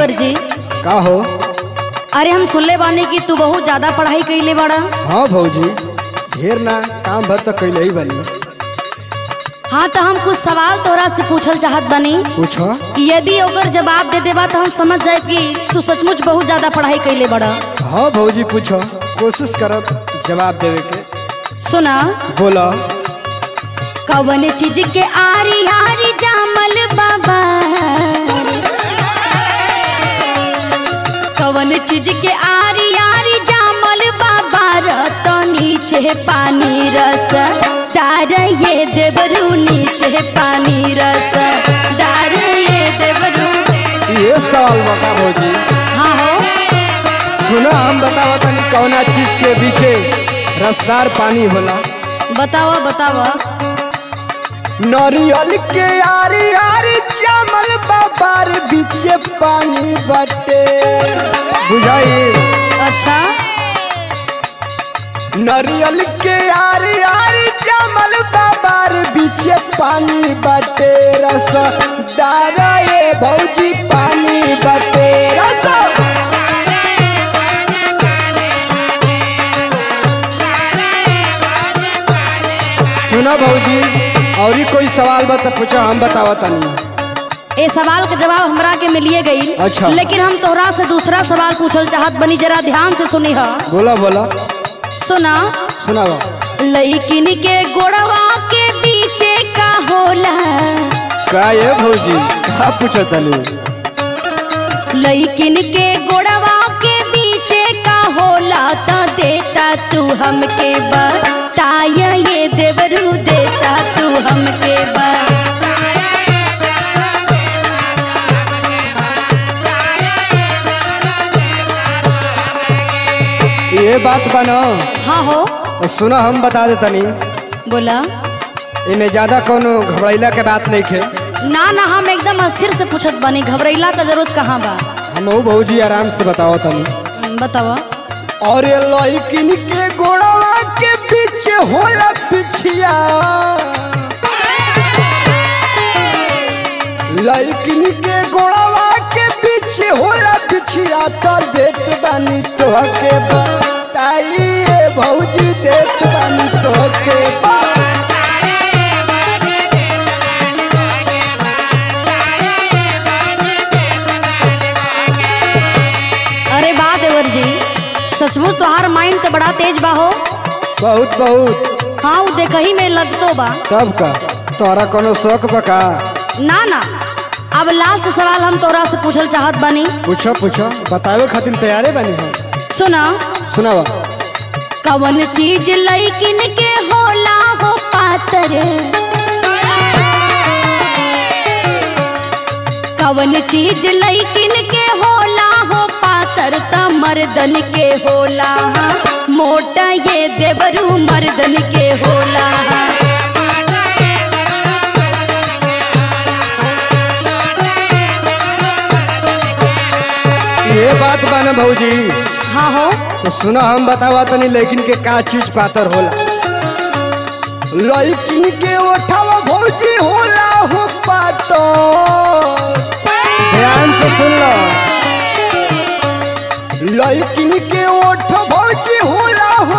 देवर जी का हो अरे हम सुनले बानी कि तू बहुत ज्यादा पढ़ाई कैले बड़ा हाँ भौजी ढेर ना काम भर तो कैले ही बनी हाँ तो हम कुछ सवाल तोरा से पूछल चाहत बानी पूछो कि यदि ओकर जवाब दे देबा तो हम समझ जाए कि तू सचमुच बहुत ज्यादा पढ़ाई कैले बड़ा हाँ भौजी पूछो कोशिश करब जवाब देवे के सुना बोलो कवन चीज के आरी आरी जामल बाबा कवन चीज के आरी आरी जामल बाबा रत नीचे पानी रस दार ये देवरू नीचे पानी रस दार ये देवरू ये सवाल बता भौजी हाँ हो सुना हम बतावा तनी कौना चीज के पीछे रसदार पानी होला बतावा बतावा नरियल के आरी आरी चावल बाबार बीचे पानी बटे बुझाई अच्छा नरियल के आरी आरी चावल बाबार बीचे पानी बटे रस दारा ये भौजी पानी बटे रस सुना भौजी और ही कोई सवाल बता पूछा हम बतावा तनी ए सवाल के जवाब हमरा के मिलिए गई अच्छा। लेकिन हम तोहरा से दूसरा सवाल पूछल चाहत बनी जरा ध्यान से सुनी हा बोला बोला सुना सुनावा लइकिन के गोड़वा के पीछे का होला का ये भौजी का पूछा तनी लइकिन के गोड़वा के पीछे का होला त देता तू हमके बताय ये देवरू देता तू हमके बताय ये बात बनो हाँ हो तो सुना हम बता दे तनी बोला इमे ज्यादा कोनो घबराइला के बात नहीं खे ना ना हम एकदम अस्थिर से पूछत बनी घबरैला का जरूरत कहाँ बा हम भौजी आराम से बताओ तनी हम्म, बतावा और ये लड़किन के गोड़वा के पीछे होला पिछिया लड़किन के गोड़वा के पीछे होला पिछिया तो देत बानी तो के बताइए भौजी देत बानी तो के अरे वाह देवर जी सचमुच तोहार माइंड तो बड़ा तेज बा हो बहुत बहुत हाँ वो देखही में लगतो बा तब का तोरा कोनो शौक बका ना ना अब लास्ट सवाल हम तोरा से पूछल चाहत बानी पूछो पूछो बतावे खातिर तैयारे बनी हम सुना सुनावा कवन चीज लइकिन के होला हो पातर कवन चीज लइकिन के होला हो पातर त मर्दन के होला मोटा ये देवरू मर्दन के होला ये बात बा भौजी हाँ हो तो सुना हम बतावा तनी लेकिन के का चीज पातर होला लड़किन के ओठावा भौजी होला हो पातर ध्यान से सुन लो लड़किन के ओठ भौजी होला हो